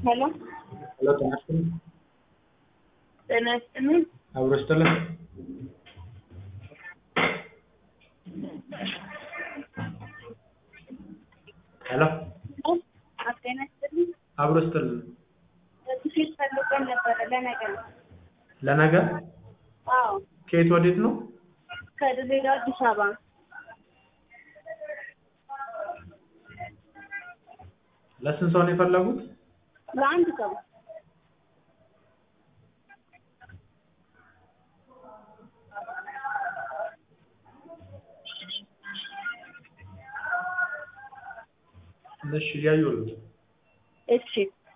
ሄሎ ሄሎ ጤና ይስጥልኝ። ጤና ይስጥልኝ። አብሮ ይስጥልን። ሄሎ አዎ፣ ጤና ይስጥልኝ። አብሮ ይስጥልን። ትኬት ፈልገን ነበረ ለነገ ነው። ለነገ አዎ፣ ከየት ወዴት ነው? ከድሬዳዋ አዲስ አበባ። ለስንት ሰው ነው የፈለጉት? ለአንድ ሰው እሺ እያየሁልህ። እሺ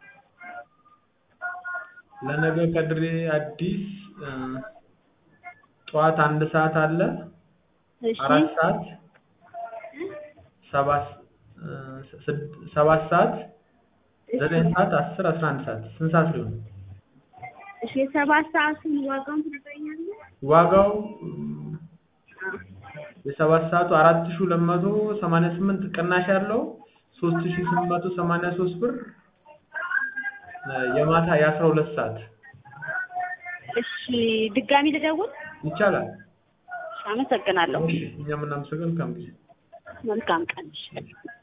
ለነገ ከድሬ አዲስ እ ጠዋት አንድ ሰዓት አለ፣ እሺ አራት ሰዓት፣ ሰባት እ ስድ- ሰባት ሰዓት፣ ዘጠኝ ሰዓት፣ አስር፣ አስራ አንድ ሰዓት ስንት ሰዓት ሊሆን ነው? እሺ የሰባት ሰዓቱን ዋጋውን ትነግረኛለህ? ዋጋው እ አዎ። የሰባት ሰዓቱ አራት ሺህ ሁለት መቶ ሰማንያ ስምንት ቅናሽ ያለው ሶስት ሺህ ስምንት መቶ ሰማንያ ሶስት ብር እ የማታ የአስራ ሁለት ሰዓት እሺ ድጋሚ ልደውል? ይቻላል። አመሰግናለሁ። እሺ እኛም እናመሰግን። መልካም ጊዜ። መልካም ቀን። እሺ